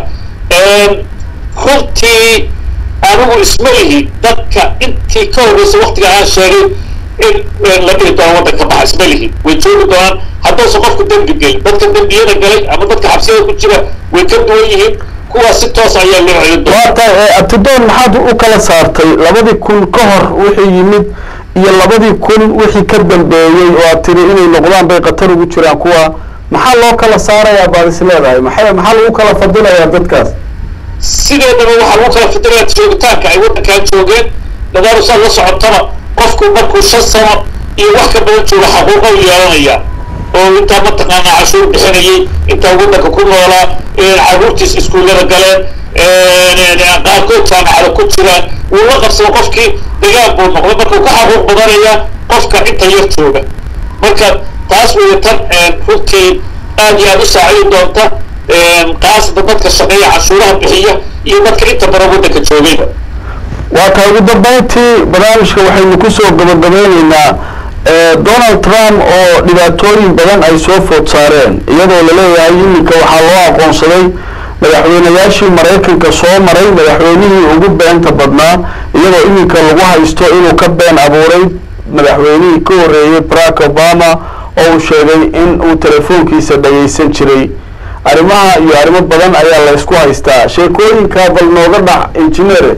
runtii anigu isma lihi dadka intii ka horreysay waktiga aan sheegay in la dhihi doono waddanka baxa isma lihi way joogi doonaan hadduusan qofku dembi gelin dadka dembiyada galay ama dadka xabsiyada ku jira way ka duwan yihiin kuwaas si toos ayaa loo celin doona waa tahay atidoon maxaad u kala saartay labadii kun ka hor wixii yimid iyo labadii kun wixii ka dambeeyey oo aad tiri inay noqdaan bay khatar ugu jiraan kuwa maxaa loo kala saarayaa baad is leedahay maxay maxaa lagu kala fadilayaa dadkaas sideedaba waxaa lagu kala fidilaya joogitaanka ay waddankan joogeen nadaarusaad la socotaba qofku markuu shan sano iyo wax ka badan jooga xaquuqa u yeelanaya oo intaa mataqaanaa cashuur bixinayay intaa waddanka ku noolaa caruurtiis iskuullada galeen qaarkood jaamacada ku jiraan wuu la qabsada qofkii degaan buu noqday markuu ka xaquuq badanaya qofka inta yar jooga marka taas weeye tan runtii aad iyo aad u saacidi doonta qaasatan dadka shaqeeya cashuuraha bixiya iyo dadka inta badan waddanka joogayba waa tahay ugu dambeyntii barnaamijka waxaynu kusoo gabagabeyneynaa donald trump oo dhibaatooyin badan ay soo food saareen iyadoo laleeyahay iminka waxaa loo aqoonsaday madaxweynayaashii maraykanka soo maray madaxweynihii ugu beenta badnaa iyadoo iminka lagu haysto inuu ka been abuuray madaxweynihii ka horreeyey barack obama oo uu sheegay in uu telefoonkiisa dhagaysan jiray arrimaha iyo arrimo badan ayaa la ysku haystaa sheekooyinka bal nooga dhac injineere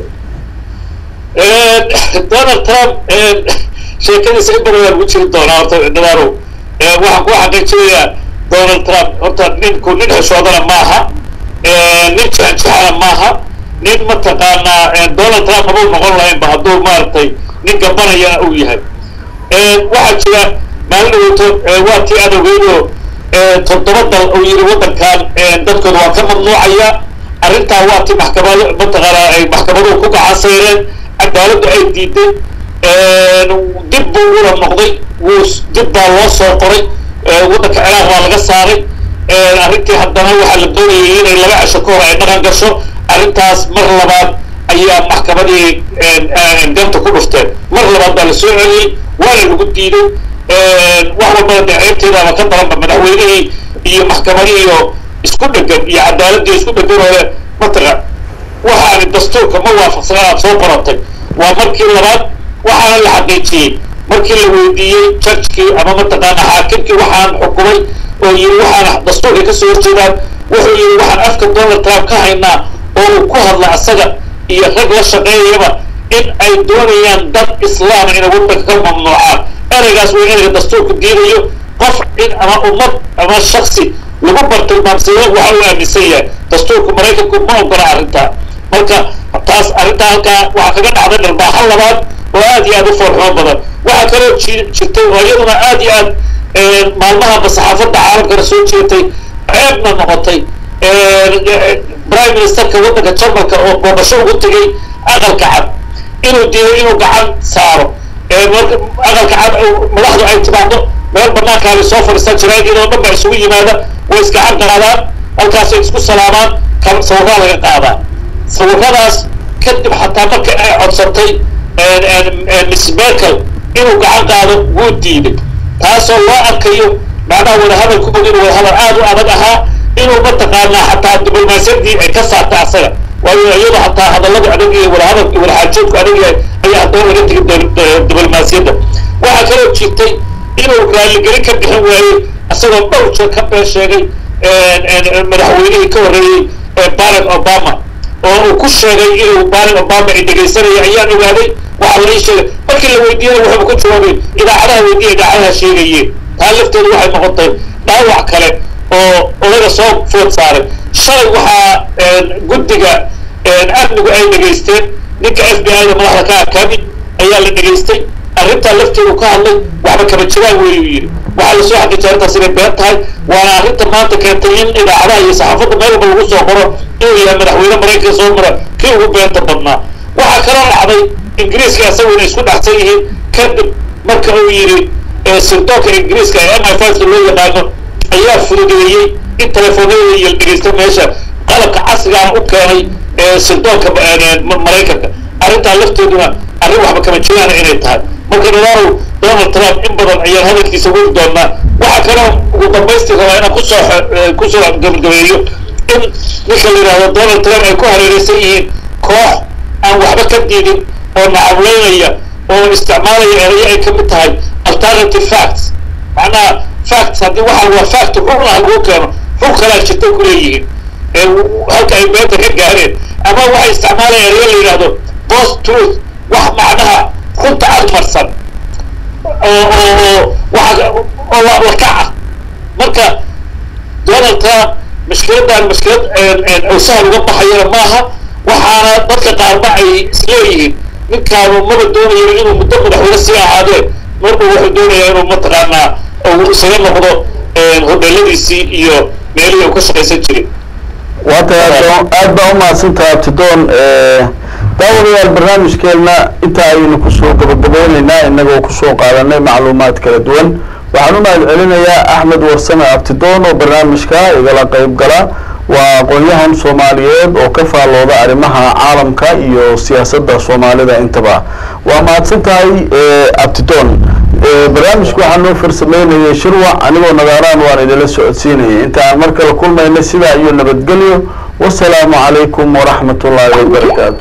donald trump sheekadiisa in badan waa lagu jiri doonaa horta nadaaro waxaan ku xaqiijinayaa donald trump horta ninku nin xeshoodana maaha nin jexjexana maaha nin mataqaanaa donald trump mabuu noqon lahaynba hadduu maaragtay nin gabanayana uu yahay waxaa jira maalin dhaweyto waa tii adowgeydoo toddoba dal uu yidhi waddankan dadkooda waa ka mamnuucaya arrintaa waa tii maxkamado mataqaanaa ay maxkamaduhu ku gacansayreen cadaaladdu ay diiday dib buu ula noqday wuu dib baa loo soo qoray waddanka ciraaq baa laga saaray arrintii haddana waxaa la doonayay inay laba cisho ka hor ay dhaqan gasho arrintaas mar labaad ayaa maxkamadii ganta ku dhufteen mar labaad baa la soo celiyey waana lagu diiday wax walbana dee ceebteedaaba ka daranba madaxweynihii iyo maxkamadihii iyo isku dhegan iyo cadaaladii isku dhegan oo le mataqa waxaani dastuurka ma waafaqsana aad soo qorantay waa markii labaad waxaana la xaqiijiyey markii la weydiiyey jarjkii ama mataqaana xaakimkii waxaan xukumay oo yiri waxaan dastuurka ka soo horjeedaan wuxuu yidhi waxaan afka donald trump ka haynaa oo uu ku hadla asaga iyo rag la shaqeeyaba in ay doonayaan dad islaama inay waddanka ka mamnuucaan ereygaas waa ereyga dastuurku diidayo qof in ama ummad ama shaksi lagu bartilmaamsado waxa uu aaminsan yahay dastuurka maraykanku ma ogola arrintaa marka taas arrintaa halkaa waxaa kaga dhacday dharbaaxo labaad oo aad iyo aad u foolxumo badan waxaa kaloo jirtay oo iyaduna aad iyo aad maalmahaba saxaafadda caalamkana soo jeetay ceebna noqotay prime ministerka waddanka jarmalka oo boobasho ugu tegay aqalka cad inuu diiday inuu gacan saaro aqalka cad madaxdu ay timaado meel banaankaabay soo fadhiistaan jaraagidoo dhan ba isugu yimaada way isgacan qaadaan halkaasay isku salaamaan sawirraa laga qaadaa sawirradaas kadib xataa marka ay codsatay miss merkel inuu gacan qaado wuu diiday taasoo loo arkayo macnaha wadahadalkooda inuu wadahadal aad u adag ahaa inuu mataqaanaa xataa diblomaasiyadii ay ka saarta asaga waayo iyadoo xataa hadallada adag iyo wadahadalka wadaxaajoodku adag yahay ayaa haddana laga tegay diblomaasiyadda waxaa kaloo jirtay inuu raalligelin ka bixin waayey isagoo dhowr jeer ka been sheegay madaxweynihii ka horreeyey barack obama oo uu ku sheegay inuu barack obama ay dhegaysanaya ayaan ogaaday waxaa la ii sheegay markii la weydiiyana wuxuuba ku jawaabay idaacadaha weydiiya idaacadaha sheegayeen taa lafteedu waxay noqotay dhaawac kale oo odaga soo food saaray shalay waxaa guddiga amnigu ay dhegaysteen ninka f b i da madaxda ka akaami ayaa la dhegaystay arrintaa lafteedu ka hadlay waxba kaba jiraan weeyuu yidhi waxaa lasoo xaqiijiyay arrintaas inay been tahay waana arrinta maanta keentay in idaacadaha iyo saxaafadda meel walba lagu soo qoro inuu yahay madaxweyne maraykanka soo mara kii ugu beenta badnaa waxaa kaloo dhacday ingiriiska isagu inay isku dhexsan yihiin kadib marka uu yidhi sirdoonka ingiriiska ee m i five loo yaqaano ayaa fududeeyey in telefoonada iyo la dhegeysta meesha qalabka casrigaana u keenay sirdoonka maraykanka arrintaa lafteeduna arrin waxba kama jiraana inay tahay marka nadaalow donald trump in badan ayaan hadalkiisa weli doonaa waxaa kaloo ugu dambaystii rabaa inaan kusoo kusoo gabagabeeyo in ninka la yidhahdo donald trump ay ku hareereysan yihiin koox aan waxba ka diidin oo nacableynaya oo isticmaalaya erayo ay ka mid tahay alternative facts macnaha facts haddii waxa waa fact xukna lagu keeno xug kalaa jirta ku leeyihiin halka ay beenta ka gaareen ama waxay isticmaalayaan erayo la yidhahdo post truth wax macnaha runta agmarsan oo oo waxa oo lakaca marka donald trump mushkiladan mushkilad oo sahal uga baxayana maaha waxaana dadka qaarba ay isleeyihiin ninkaanu maba doonayo inuu muddo madaxweyne sii ahaadee marba wuxuu doonayaa inuu mataqaanaa uu isaga noqdo hodheeladiisii iyo meelihii uu ka shaqaysan jiray waa tahay aad baa umahadsantaha abtidoon daawadayaal barnaamijkeena intaa ayaynu kusoo gabagabeyneynaa inagoo kusoo qaadanay macluumaad kala duwan waxaan u mahad celinayaa axmed warsame abtidoon oo barnaamijka igala qeyb gala waa aqoon-yahan soomaaliyeed oo ka faallooda arrimaha caalamka iyo siyaasadda soomaalida intaba waa mahadsan tahay abtidoon barnaamijku waxaa noo farsameynayay shirwac anigoo nagaaraan waan idinla socodsiinayay inta aan mar kale kulmayna sidaa iyo nabadgelyo wasalaamu calaykum waraxmat ullaahi wabarakaatu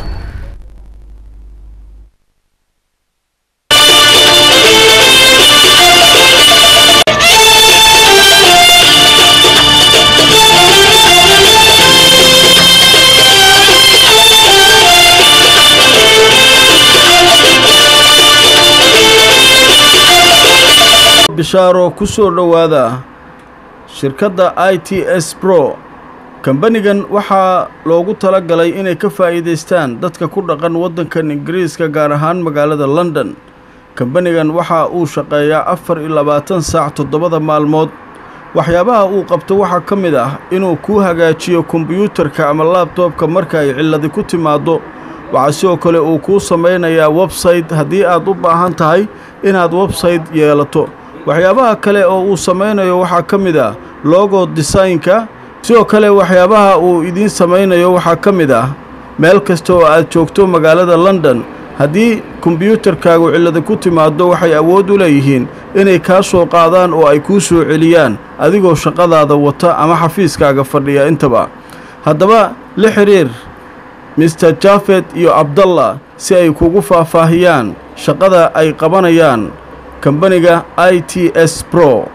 bishaaro ku soo dhowaada shirkadda i t s bro kambanigan waxaa loogu tala galay inay ka faa'iidaystaan dadka ku dhaqan waddankan ingiriiska gaar ahaan magaalada london kambanigan waxa uu shaqeeyaa afar iyo labaatan saac toddobada maalmood waxyaabaha uu qabto waxaa ka mid ah inuu kuu hagaajiyo kombiyuutarka ama laabtoobka marka ay cilladi ku timaaddo waxaa sidoo kale uu kuu samaynayaa websayte haddii aad u baahan tahay inaad websayte yeelato waxyaabaha kale oo uu samaynayo waxaa ka mid ah logo desaynka sidoo kale waxyaabaha uu idiin samaynayo waxaa ka mid ah meel kasta oo aad joogto magaalada london haddii kombyuutarkaagu cillada ku timaaddo waxay awood u leeyihiin inay kaa soo qaadaan oo ay kuu soo celiyaan adigoo shaqadaada wata ama xafiiskaaga fadhiya intaba haddaba la xidhiir mister jafet iyo abdallah si ay kugu faahfaahiyaan shaqada ay qabanayaan kambaniga i t s pro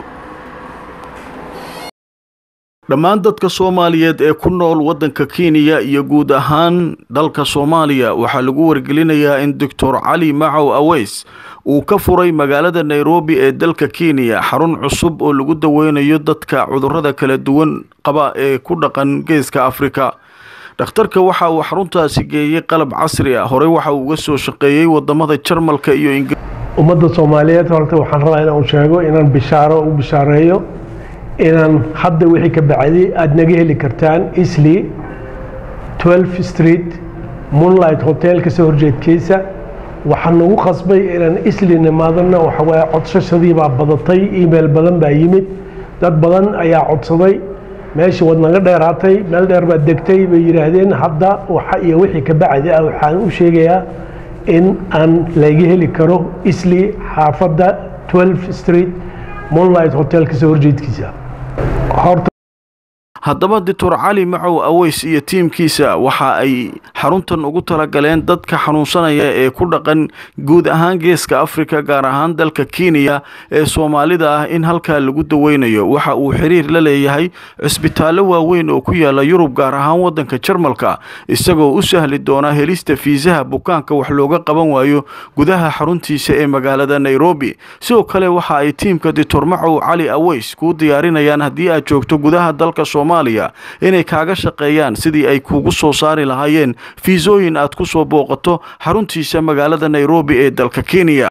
dhammaan dadka soomaaliyeed ee ku nool waddanka kenya iyo guud ahaan dalka soomaaliya waxaa lagu wargelinayaa in doctor cali macow aweys uu ka furay magaalada nairobi ee dalka kenya xarun cusub oo lagu daweynayo dadka cudurrada kala duwan qaba ee ku dhaqan geeska afrika dhakhtarka waxa uu xaruntaasi geeyey qalab casri ah horey waxa uu uga soo shaqeeyey wadamada jarmalka iyo ingiriis ummadda soomaaliyeed horta waxaan rabaa inaan sheego inaan bishaaro u bishaareeyo inaan hadda wixii ka bacdi aada naga heli kartaan isli 12 street moonlight hotel kasoo horjeedkiisa waxaa nagu qasbay inaan isli nimaadana waxawaaye codsashadii baa badatay email badan baa yimid dad badan ayaa codsaday meeshii waad naga dheeraatay meel dheer baad degtay bay yidhaahdeen hadda waxa iyo wixii ka bacdi ah waxaan u sheegayaa in aan laga heli karo isli xaafadda 12 street moonlight hotel kasoo horjeedkiisa horta haddaba doctor cali macow aweys iyo tiimkiisa waxa ay xaruntan ugu talagaleen dadka xanuunsanaya ee ku dhaqan guud ahaan geeska afrika gaar ahaan dalka kenya ee soomaalida ah in halkaa lagu daweynayo waxa uu xiriir la leeyahay cisbitaallo waaweyn oo ku yaala yurub gaar ahaan waddanka jarmalka isagoo u sahli doona helista fiisaha bukaanka wax looga qaban waayo gudaha xaruntiisa ee magaalada nairobi sidoo kale waxa ay tiimka doctor macow cali aweys kuu diyaarinayaan haddii aad joogto gudaha dalka soomaaliya inay kaaga shaqeeyaan sidii ay kuugu soo saari lahaayeen fiisooyin aad ku soo booqato xaruntiisa magaalada nairobi ee dalka kenya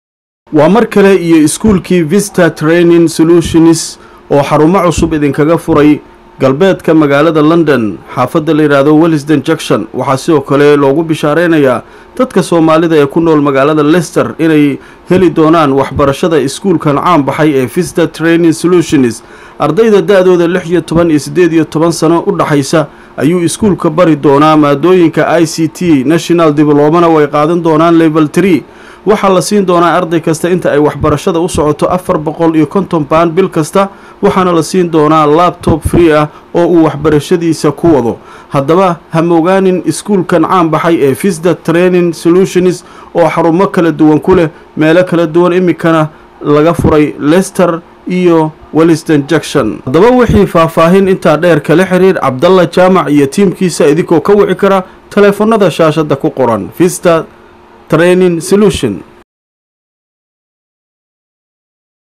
waa mar kale iyo iskuulkii vista training solutions oo xarumo cusub idinkaga furay galbeedka magaalada london xaafadda la yidhaahdo wellisden junction waxaa sidoo kale loogu bishaareynayaa dadka soomaalida ee ku nool magaalada lester inay heli doonaan waxbarashada iskuulkan caan baxay ee vista training solutions ardayda da-dooda lix iyo toban iyo siddeed iyo toban sano u dhaxaysa ayuu iskuulka bari doonaa maadooyinka i c t national diblomana way qaadan doonaan level tree waxaa la siin doonaa arday kasta inta ay waxbarashada u socoto afar boqol iyo konton baan bil kasta waxaana la siin doonaa labtob free ah oo uu waxbarashadiisa ku wado haddaba ha mogaanin iskuulkan caan baxay ee visda training solutions oo xarumo kala duwan ku leh meelo kala duwan iminkana laga furay lester iyo welliston junction haddaba wixii faahfaahin intaa dheer kala xiriir cabdalla jaamac iyo tiimkiisa idinkoo ka wici kara taleefanada shaashadda ku qoran vista training solution